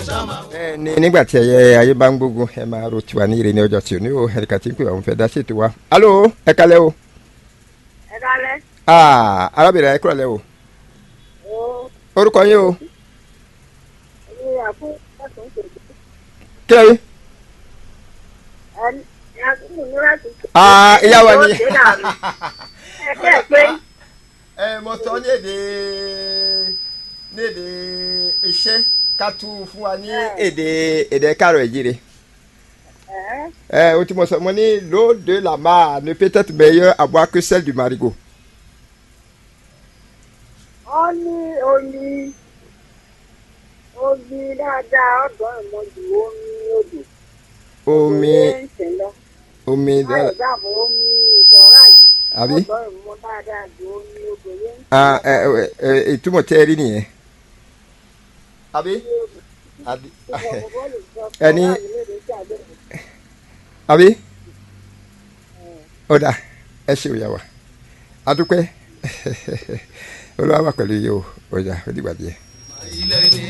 ẹ ní nígbà tí ẹyẹ ayé bá ń gbógun ẹ máa ro tiwa ní ire ní ọjọ́ tí ò ní o ẹnìkan tí ń pè wá òun fẹ́ dá sí ètò wa. alo ẹ kalẹ́ o. ẹ kálẹ́. aa arábìnrin ẹ kúrò lẹ́ o. ó orúkọ yín o. ní àfún ẹ̀sùn tòjú. kí ló yẹ. ẹni àkúrò ní láti. aa ìyá wa ni. Ó ṣe dànù. ẹ kẹ́ ẹ pé ẹ mo sọ ní èdè ní èdè iṣẹ́ ká tú fún wa ní èdè èdè kárọ̀ ìjírí. ẹ̀ ẹ o ti mo sọ mo ní l'eau de la mer ne peut être meilleure à boire que celle du marigot. ọ́ ní omi omi dáadáa ọ̀dọ́ ìmọ̀jù omi odò. omi Omi ń sìn lọ. omi láì dára dáàbò omi ìtọ́ra yìí. àbí. ọ̀dọ́ ìmọ̀ dáadáa ju omi odò yẹn ń ah ẹ ẹ ẹ ìtumọ̀ tẹ́ ẹ rí nìyẹn. àbí. àbí. Ẹni- ẹni. àbí. ọ̀dà ẹ ṣe òyà wa adúpẹ́ olúwa wà pẹ̀lú yìí o ọjà ó dìgbà díẹ̀.